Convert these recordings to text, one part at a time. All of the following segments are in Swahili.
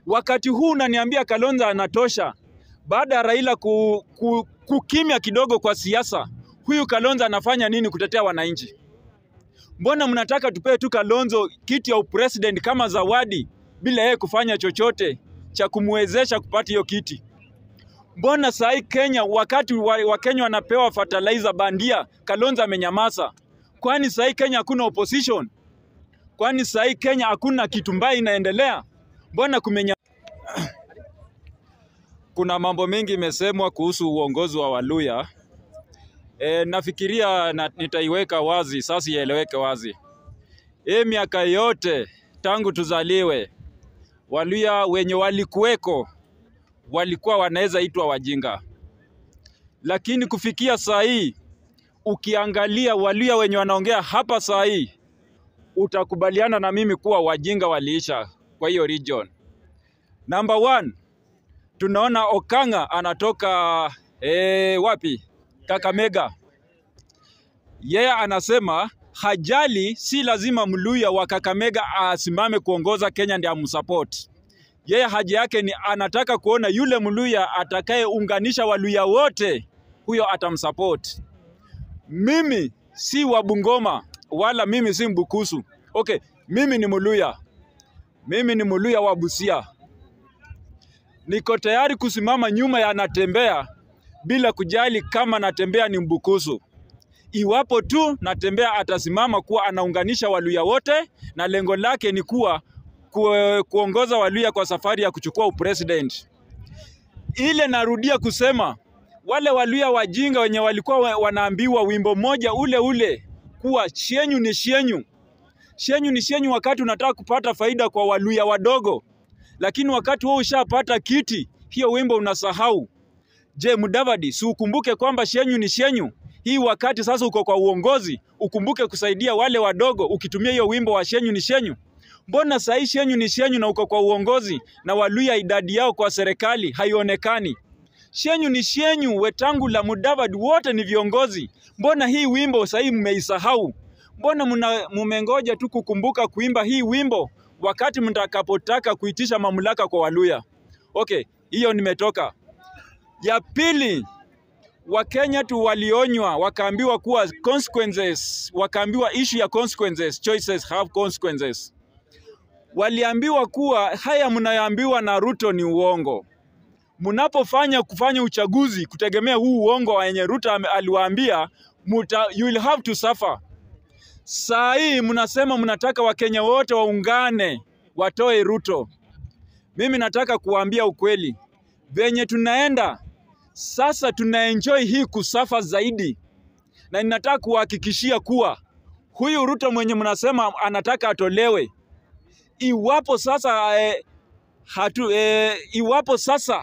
Wakati huu unaniambia Kalonzo anatosha, baada ya Raila ku, ku, kukimya kidogo kwa siasa, huyu Kalonzo anafanya nini kutetea wananchi? Mbona mnataka tupewe tu Kalonzo kiti ya upresident kama zawadi bila yeye kufanya chochote cha kumwezesha kupata hiyo kiti? Mbona saa hii Kenya, wakati Wakenya wa wanapewa fertilizer bandia, Kalonzo amenyamaza? Kwani saa hii Kenya hakuna opposition? Kwani saa hii Kenya hakuna kitu mbaya inaendelea? Mbona kumenya kuna mambo mengi imesemwa kuhusu uongozi wa Waluya. E, nafikiria na, nitaiweka wazi sasa, ieleweke wazi. Hii miaka yote tangu tuzaliwe, Waluya wenye walikuweko walikuwa wanaweza itwa wajinga, lakini kufikia saa hii ukiangalia Waluya wenye wanaongea hapa saa hii, utakubaliana na mimi kuwa wajinga waliisha kwa hiyo region. Number one, tunaona Okanga anatoka eh, wapi? Kakamega. Yeye anasema hajali, si lazima Mluya wa Kakamega asimame kuongoza Kenya ndiye amsupport. Yeye haja yake ni anataka kuona yule Mluya atakayeunganisha Waluya wote, huyo atamsupport. Mimi si wa Bungoma wala mimi si Mbukusu. Okay, mimi ni Mluya, mimi ni Mluya wa Busia. Niko tayari kusimama nyuma ya Natembea bila kujali kama Natembea ni Mbukusu. Iwapo tu Natembea atasimama kuwa anaunganisha Waluya wote na lengo lake ni kuwa ku, kuongoza Waluya kwa safari ya kuchukua upresident. Ile narudia kusema wale Waluya wajinga wenye walikuwa wanaambiwa wimbo moja ule ule kuwa shenyu ni shenyu, shenyu ni shenyu, wakati unataka kupata faida kwa Waluya wadogo, lakini wakati wewe ushapata kiti, hiyo wimbo unasahau. Je, Mudavadi, si ukumbuke kwamba shenyu ni shenyu? Hii wakati sasa uko kwa uongozi, ukumbuke kusaidia wale wadogo ukitumia hiyo wimbo wa shenyu ni shenyu. Mbona saa hii shenyu ni shenyu na uko kwa uongozi na Waluya idadi yao kwa serikali haionekani? Shenyu ni shenyu, Wetangula, Mudavadi wote ni viongozi. Mbona hii wimbo saa hii mmeisahau? Mbona muna- mumengoja tu kukumbuka kuimba hii wimbo wakati mtakapotaka kuitisha mamlaka kwa Waluya? Okay, hiyo nimetoka. Ya pili, Wakenya tu walionywa wakaambiwa kuwa consequences, wakaambiwa issue ya consequences, choices have consequences. Waliambiwa kuwa haya mnayoambiwa na Ruto ni uongo. Mnapofanya kufanya uchaguzi kutegemea huu uongo wenye Ruto ame- aliwaambia, muta, you will have to suffer. Saa hii mnasema mnataka Wakenya wote waungane watoe Ruto. Mimi nataka kuwaambia ukweli, venye tunaenda sasa tunaenjoy hii kusafa zaidi, na ninataka kuhakikishia kuwa huyu Ruto mwenye mnasema anataka atolewe, iwapo sasa eh, hatu, eh, iwapo sasa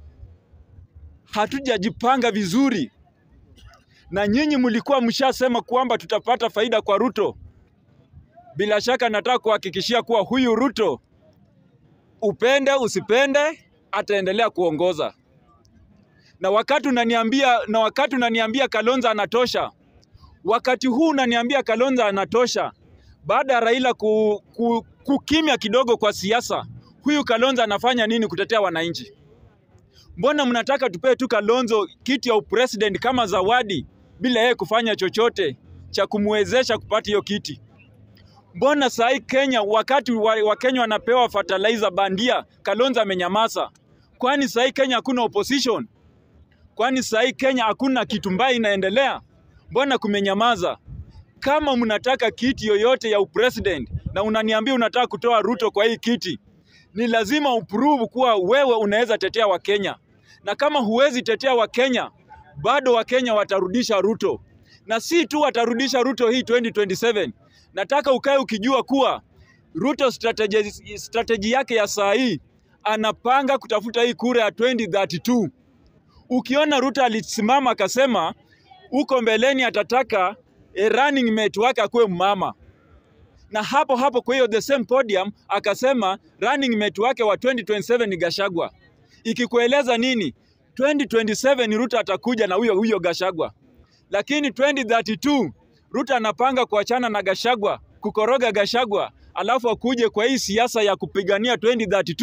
hatujajipanga vizuri, na nyinyi mlikuwa mshasema kwamba tutapata faida kwa Ruto, bila shaka nataka kuhakikishia kuwa huyu Ruto, upende usipende, ataendelea kuongoza na wakati unaniambia na wakati unaniambia Kalonzo anatosha, wakati huu unaniambia Kalonzo anatosha, baada ya Raila ku, ku, kukimya kidogo kwa siasa, huyu Kalonzo anafanya nini kutetea wananchi? Mbona mnataka tupewe tu Kalonzo kiti ya upresident kama zawadi bila yeye kufanya chochote cha kumwezesha kupata hiyo kiti? Mbona saa hii Kenya, wakati wa- Wakenya wanapewa fertilizer bandia, Kalonzo amenyamaza? Kwani saa hii Kenya hakuna opposition? Kwani saa hii Kenya hakuna kitu mbaya inaendelea? Mbona kumenyamaza? Kama mnataka kiti yoyote ya upresident na unaniambia unataka kutoa Ruto kwa hii kiti, ni lazima uprove kuwa wewe unaweza tetea Wakenya, na kama huwezi tetea Wakenya, bado Wakenya watarudisha Ruto, na si tu watarudisha Ruto hii 2027. Nataka ukae ukijua kuwa Ruto strategy, strategy yake ya saa hii anapanga kutafuta hii kura ya 2032. Ukiona Ruto alisimama akasema huko mbeleni atataka a running mate wake akuwe mama, na hapo hapo kwa hiyo the same podium akasema running mate wake wa 2027 ni Gashagwa, ikikueleza nini? 2027 Ruto atakuja na huyo huyo Gashagwa, lakini 2032 Ruto anapanga kuachana na Gashagwa, kukoroga Gashagwa, alafu akuje kwa hii siasa ya kupigania 2032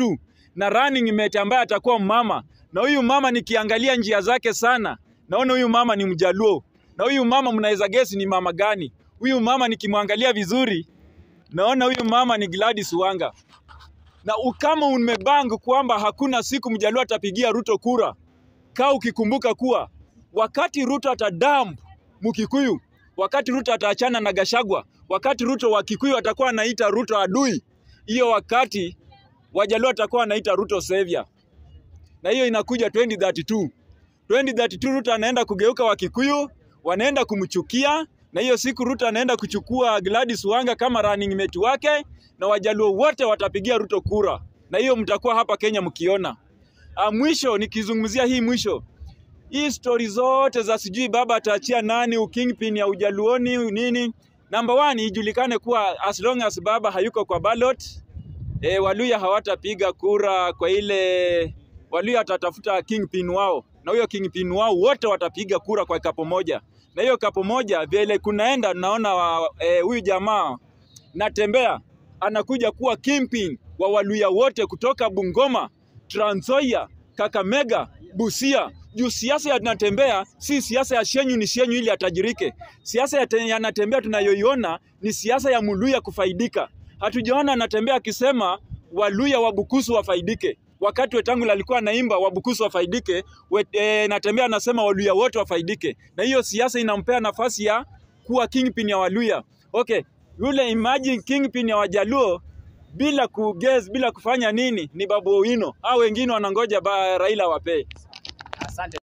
na running mate ambaye atakuwa mama, na huyu mama nikiangalia njia zake sana, naona huyu mama ni Mjaluo, na huyu mama mnaweza guess ni mama gani? Huyu mama nikimwangalia vizuri, naona huyu mama ni Gladys Wanga na kama umebang kwamba hakuna siku Mjaluo atapigia Ruto kura, kaa ukikumbuka kuwa wakati Ruto atadamp Mkikuyu, wakati Ruto ataachana na Gashagwa, wakati Ruto wa Kikuyu atakuwa anaita Ruto adui, hiyo wakati Wajaluo atakuwa anaita Ruto savior, na hiyo inakuja 2032. 2032 Ruto anaenda kugeuka Wakikuyu, wanaenda kumchukia na hiyo siku Ruto anaenda kuchukua Gladys Wanga kama running mate wake, na Wajaluo wote watapigia Ruto kura, na hiyo mtakuwa hapa Kenya mkiona. Ah, mwisho nikizungumzia hii mwisho hii stori zote za sijui baba ataachia nani ukingpin ya ujaluoni nini, number one ijulikane kuwa as long as baba hayuko kwa ballot e, Waluya hawatapiga kura kwa ile Waluya atatafuta kingpin wao, na huyo kingpin wao wote watapiga kura kwa kapo moja, na hiyo kapo moja vile kunaenda, naona huyu e, jamaa Natembea anakuja kuwa kingpin wa Waluya wote kutoka Bungoma, Trans Nzoia, Kakamega, Busia. Juu siasa ya Natembea si siasa ya Shenyu ni Shenyu ili atajirike. Siasa ya, ya Natembea tunayoiona ni siasa ya Muluya kufaidika. Hatujaona Natembea akisema Waluya wa Bukusu wafaidike. Wakati Wetangula alikuwa anaimba Wabukusu wafaidike, wet, e, Natembea anasema Waluya wote wafaidike, na hiyo siasa inampea nafasi ya kuwa kingpin ya Waluya. Okay, yule imagine kingpin ya Wajaluo bila kuguess, bila kufanya nini, ni Babu Owino au wengine wanangoja ba Raila wapee. Asante.